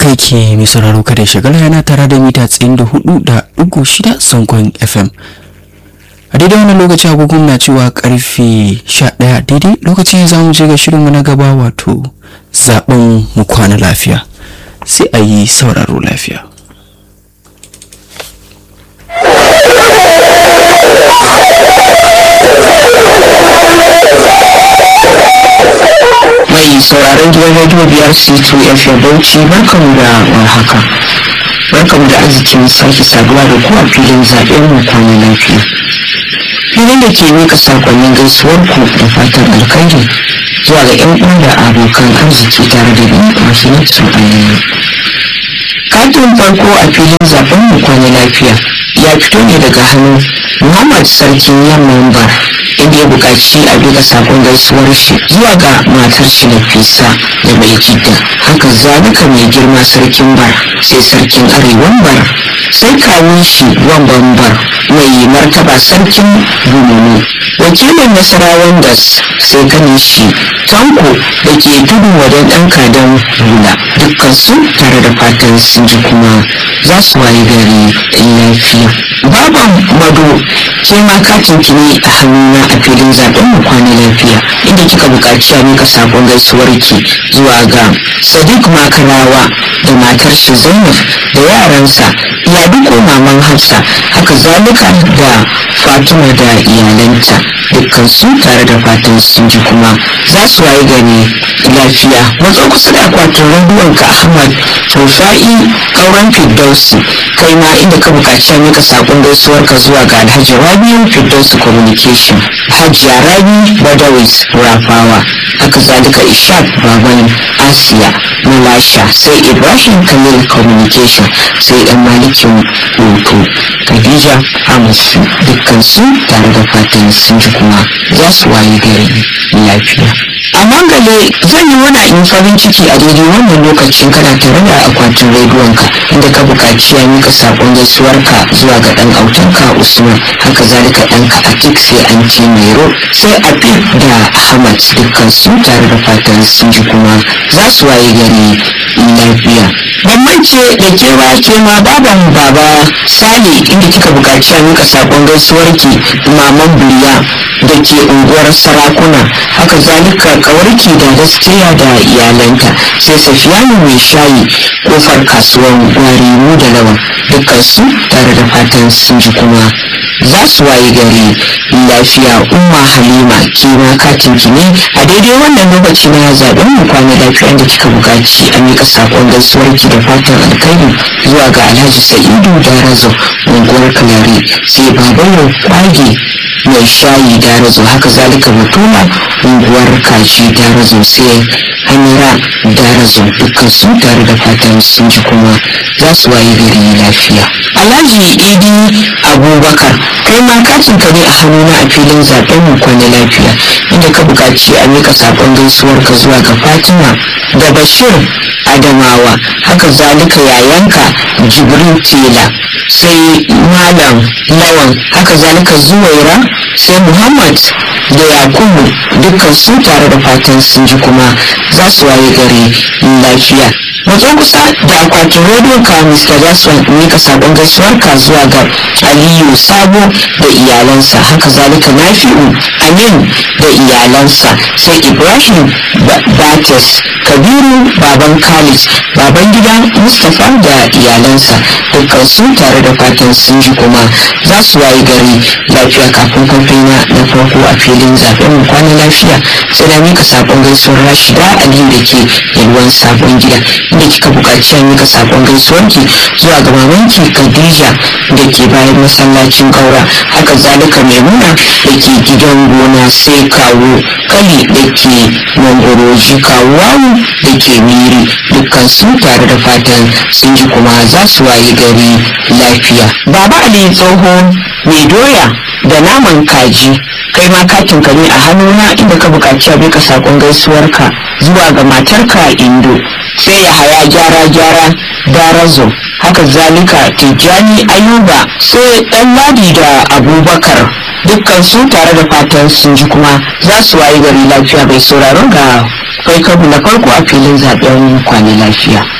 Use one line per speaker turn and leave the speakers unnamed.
haka yake mai sauraro kada shagala yana tare da mita tsayin da hudu da dugu shida sankon fm a daidai wannan lokaci agogon na cewa karfe sha daya daidai lokacin za mu je ga shirinmu na gaba wato zaben mu kwana lafiya sai a yi sauraro lafiya
mai sauraron gidan rediyo biyar c2 fm bauchi barkamu da warhaka barkamu da arzikin sake saduwa da ku a filin zaɓen mu kwana lafiya filin da ke mika sakonnin gaisuwar ku da fatan alkhairi zuwa ga yan uwa da abokan arziki tare da ni mahimmancin aliyu katin farko a filin zaɓen mu kwana lafiya ya fito ne daga hannun muhammad sarkin yamman bar inda ya buƙaci a duka sakon gaisuwar shi zuwa ga matar shi Nafisa da mai jidda haka zalika mai girma sarkin bar sai sarkin arewan bar sai kawun shi wamban bar mai martaba sarkin bununu wakilin nasarawan das sai ganin shi tanko da ke tudu wajen ɗan kadan hula dukkan su tare da fatan sun ji kuma za su wayi gari lafiya baban mado ke ma katin ki ne a hannuna a filin zaben mu kwana lafiya inda kika buƙaci a mika sakon gaisuwar ki zuwa ga sadiq makarawa da matar shi zainab da yaransa ya duko maman hafsa haka zalika da fatima da iyalanta dukkan su tare da fatan sun ji kuma za su wayi gani lafiya matso kusa da akwatin rediyon ka ahmad rufa'i kauran firdausi kai ma inda ka buƙaci a mika sakon gaisuwar ka zuwa ga alhaji rabiu firdausi communication hajiya rabi badawis rafawa haka zalika ishaq baban asiya malasha sai ibrahim khalil communication sai dan malikin hoto khadija hamisu dukkan su tare da fatan sun ji kuma za su waye gari lafiya a mangale zan yi wani in farin ciki a daidai wannan lokacin kana tare da akwatin rediyonka inda ka buƙaci ya mika saƙon gaisuwarka zuwa ga ɗan autanka usman haka zalika ɗanka atik sai an ce mero sai afif da ahmad dukkan su tare da fatan sun ji kuma za su waye gari lafiya ban mance da kewa ke ma baban baba sale inda kika buƙaci a mika saƙon gaisuwarki maman buriya da ke unguwar sarakuna haka zalika kawarki da gaskiya da iyalanta sai safiyanu mai shayi kofar kasuwar gwari mu da lawan dukkan su tare da fatan sun ji kuma za su waye gari lafiya umma halima ke ma katin ki ne a daidai wannan lokaci na zaben mu kwana lafiya da kika buƙaci a mika sakon gaisuwar ki da fatan alkhairi zuwa ga alhaji sa'idu da razo unguwar kalare sai babayo kwage mai shayi da razo haka zalika batula unguwar kaji da razo sai hamira da razo dukkan su tare da fatan sun ji kuma za su waye gari lafiya alhaji idi abubakar kai ma katin ka ne a hannuna a filin zaben mu kwana lafiya inda ka buƙaci a mika sakon gaisuwar ka zuwa ga fatima da bashir adamawa haka zalika yayanka jibrin tela sai malam lawan haka zalika zuwaira sai muhammad da yakubu dukkan su tare da fatan sun ji kuma za su waye gari lafiya matso kusa da akwatin rediyon ka mr jason mika sabon gaisuwar ka zuwa ga aliyu sabo da iyalansa haka zalika nafi'u amin da iyalansa sai ibrahim bates kabiru baban khalid baban gida mustapha da iyalansa dukkan su tare da fatan sun ji kuma za su waye gari lafiya kafin kwamfina na farko a filin zaben mu kwana lafiya sai da mika sabon gaisuwar rashida aliyu da ke yalwan sabon gida inda kika buƙaci a mika sabon gaisuwar ki zuwa ga mamanki khadija da ke bayan masallacin kaura haka zalika maimuna da ke gidan gona sai kawo kali da ke mangoroji kawo da ke miri dukkan su tare da fatan sun ji kuma za su waye gari lafiya baba ali tsoho mai doya da naman kaji kai ma katin ka ne a hannuna inda ka buƙaci a bika sakon gaisuwarka zuwa ga matarka indo sai ya haya gyara gyara darazo haka zalika tijjani ayuba sai dan ladi da abubakar dukkan su tare da fatan sun ji kuma za su wayi gari lafiya bai sauraron ga kai kabu na farko a filin zaben kwana lafiya